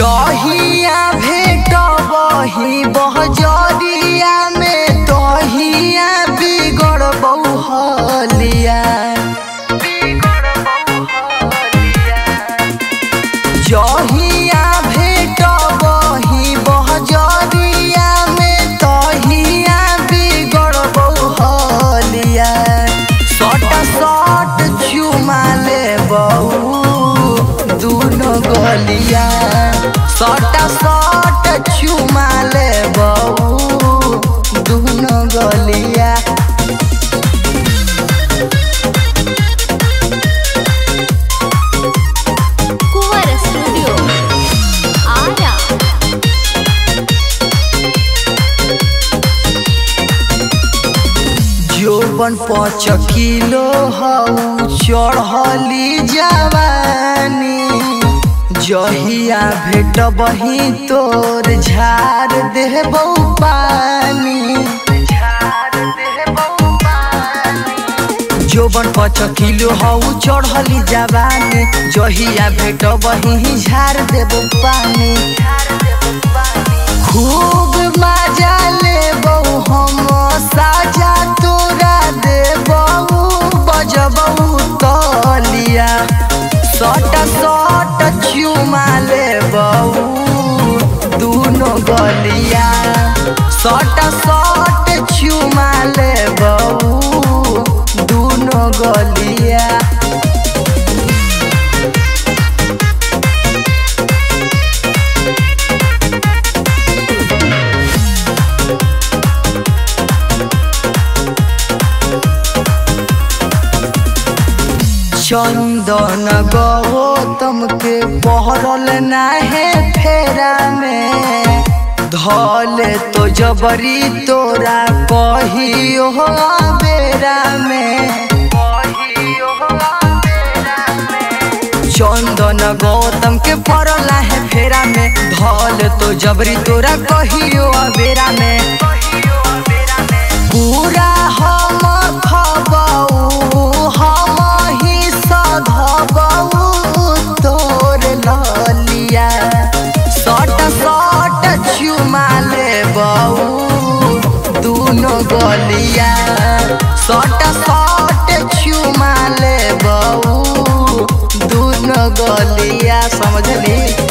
जहिया भेट बही बहजरिया में तहिया बिगड़ बहुलिया जहिया भेट बही बहजरिया में तहिया बिगड़ बहुलिया सट सट चुमा ले बहू दुनो गलिया सट सट चुमा ले बहू दुनो गलिया कुंवर स्टूडियो आरा जोबन पाँच किलो हऊ चढ़ली जवानी जहिया भेट बही तोर झाड़ देबौ पानी जोबन पाँच किलो हऊ चढ़ली जवानी जहिया भेट बही झाड़ देबौ पानी खूब मजा लेबौ हम साजा तोरा देबौ बजबौ तलिया सट सट चुमा लेबौ दुनो गलिया सट सट चुमा लेबौ दुनो गलिया चंदन गौतम के पहरल नाहे फेरा में धले तो जबरी तोरा कहियो बेरा में चंदन गौतम के पड़ल है फेरा में धल तो जबरी तोरा कहियो बेरा में पूरा हम खबऊ हम ही सधबऊ तोर ललिया सट सट चुमा लेबऊ दुनो गलिया सट सट चुमा लेबऊ दुनो गलिया समझली